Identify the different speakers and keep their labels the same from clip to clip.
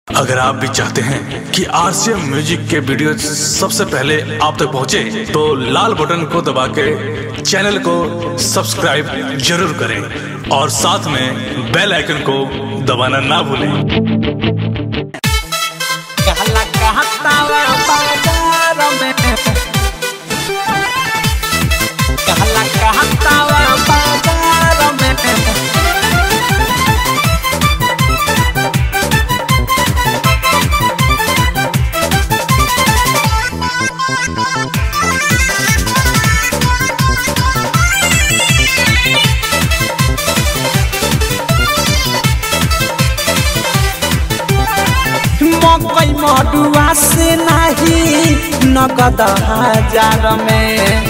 Speaker 1: अगर आप भी चाहते हैं कि आरसीएम म्यूजिक के वीडियो सबसे पहले आप तक पहुंचे, तो लाल बटन को दबा के चैनल को सब्सक्राइब जरूर करें और साथ में बेल आइकन को दबाना ना भूलें
Speaker 2: कहला कहतावा बाजार में कहला कहतावा बाजार में मकई मडुआ से नाही नगद हजार में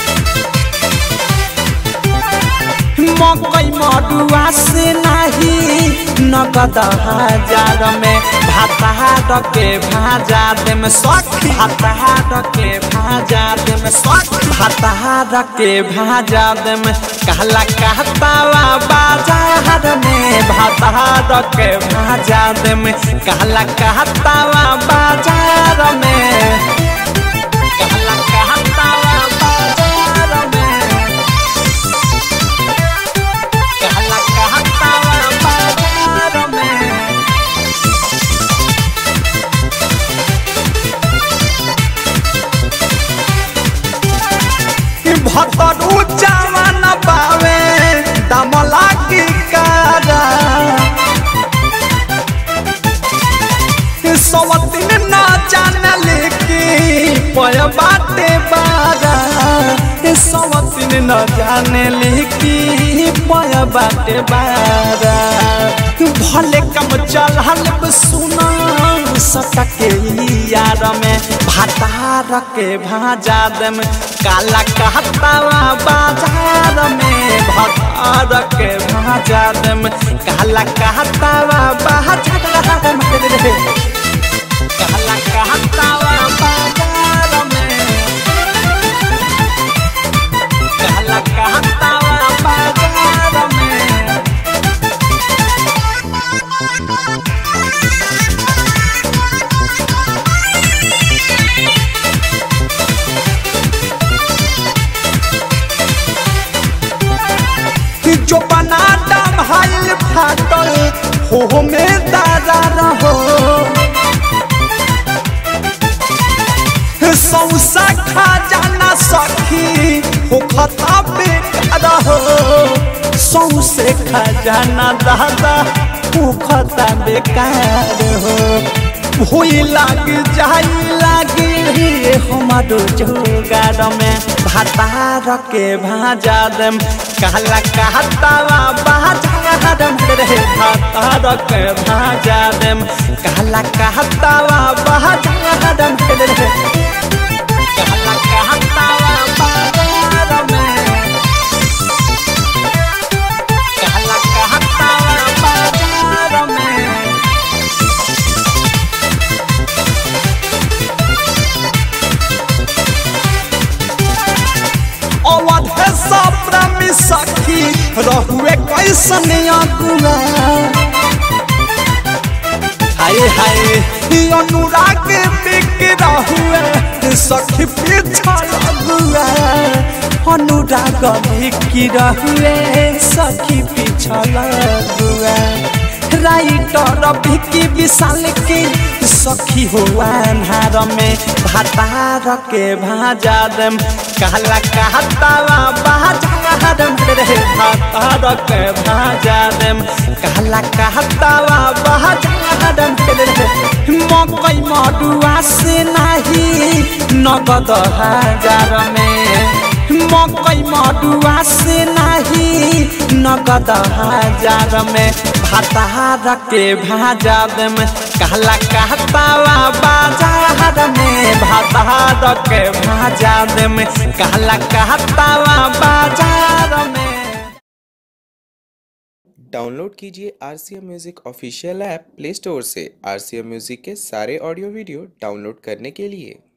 Speaker 2: मकई मडुआ से नाही नगद हजार में भाताहार के भाजा दे में सख भाताहार के भाजा दे में सख भाताहार के भाजा दे में कहला कहतावा बाजार में भाताहार के भाजा दे में कहला कहतावा बाजार में कहला कहतावा बाजार में कहला कहतावा बाजार में भतरू जवान पावे दमला की कारा सवतिन न जानल की पय बाटे बारा सवतिन न जानल की पय बाटे बारा भले कम चल सुना सटके यार में भातार के भाजा दम काला कहतावा बाजार में भातार के भाजा दम काला कहतावा बाजार में काला कहतावा बाजार में काला कहतावा बाजार में जो बना डम हाइल फाटल हो में दादा रहो सौसा खा जाना सखी हो खता बेटा रहो सौसे खा जाना दादा हो खता बेकार हो भूई लाग जाई लागी हमारो जोगार में भातार के भाजा दम कहला कहतावा बाजार में रे भातार के भाजा दम कहला कहतावा बाजार में रे कहला कहतावा बाजार में कहला कहतावा बाजार में अवध सप्तमी सखी रहुए कैसन अगुआ हाय हाय ई अनुराग बिक रहुए सखी पीछा लगुआ अनुराग बिक रहुए सखी पीछा लगुआ राइटर भिकी विशाल के सखी हो अन्हार में भातार के भाजा दम कहला कहतावा बाजार में रे भातार के भाजा दम कहला कहतावा बाजार में रे मकई मडुआ से नाही नगद हजार में मकई मडुआ से नाही नगद हजार में भातार के भाजा दम कहला कहतावा बाजार में भातार के भाजा दम कहला कहतावा बाजार में
Speaker 3: डाउनलोड कीजिए R C M music official app play store से आर सी एम म्यूज़िक के सारे ऑडियो वीडियो डाउनलोड करने के लिए